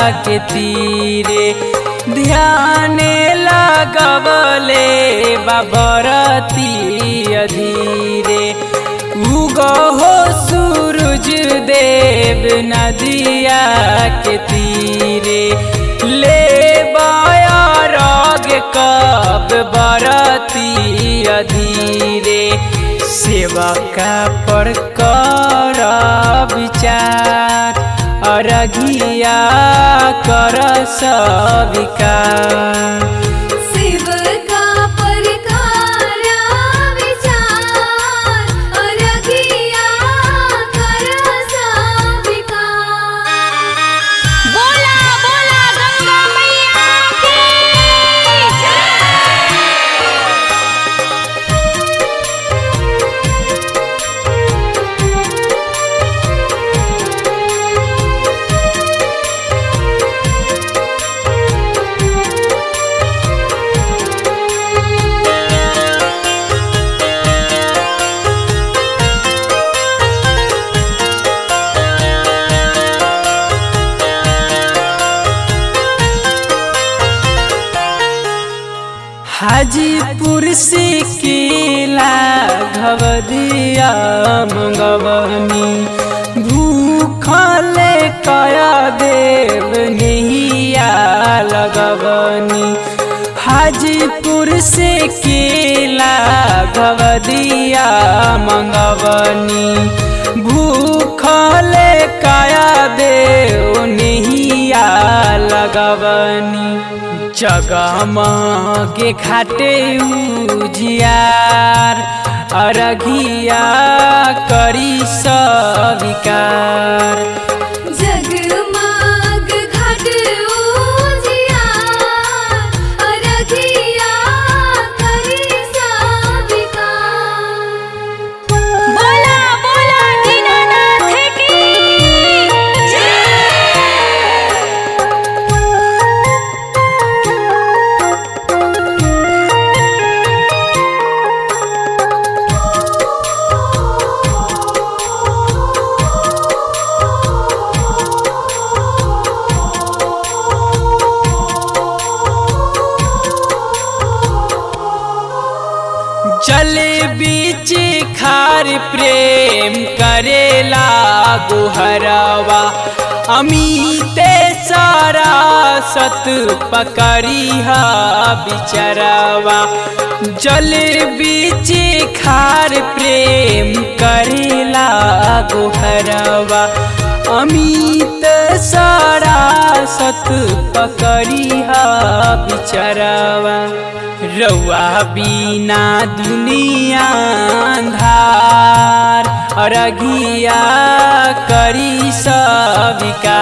के तीरे ध्यान लगवले बाबरती अधीरे उगहो सूरज देव नदिया के तीरे ले बायारग कब बरती अधीरे सेवा का पर कर विचार अरघिया कर सविकार शिव का परकारा विचार अरघिया कर सविकार बोला बोला गंगा मैया की जय हाजीपुर से केला घवदिया मंगवनी भूखले कया देव नहिया लगवनी हाजीपुर से केला घवदिया मंगवनी भूखले कया देव नहिया लगवनी जगमगे घाटे उजियार अरघिया करी सविकार जगमग घाट उजियार अरघिया करी सविकार बोला बोला दीनानाथ की जल बीच खार प्रेम करेला गुहरवा अमीते सारा सत पकड़िहा बिचरवा जल बीच खार प्रेम करेला गुहरवा अमित सारा सत पकड़िहा बिचरवा रउआ बिना दुनिया अंधार अरघिया करी सविका